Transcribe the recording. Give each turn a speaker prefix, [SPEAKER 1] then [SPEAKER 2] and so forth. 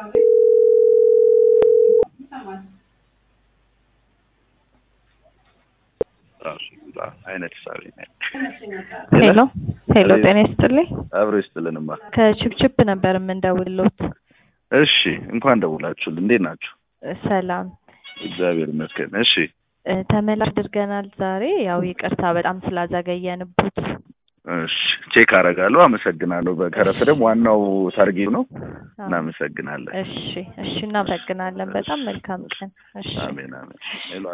[SPEAKER 1] አይነት ሳቢ
[SPEAKER 2] ሄሎ ሄሎ፣ ጤና ይስጥልኝ።
[SPEAKER 1] አብሮ ይስጥልንማ።
[SPEAKER 2] ከችፕችፕ ነበር የምንደውልሎት።
[SPEAKER 1] እሺ እንኳን ደውላችሁል። እንዴት ናችሁ?
[SPEAKER 2] ሰላም
[SPEAKER 1] እግዚአብሔር ይመስገን። እሺ
[SPEAKER 2] እ፣ ተመላሽ አድርገናል ዛሬ። ያው ይቅርታ በጣም ስላዘገየንበት።
[SPEAKER 1] እሺ ቼክ አደርጋለሁ። አመሰግናለሁ። በተረፈ ደግሞ ዋናው ታርጌት ነው። እናመሰግናለን።
[SPEAKER 2] እሺ እሺ፣ እናመሰግናለን። በጣም መልካም ቀን። እሺ
[SPEAKER 1] አሜን አሜን።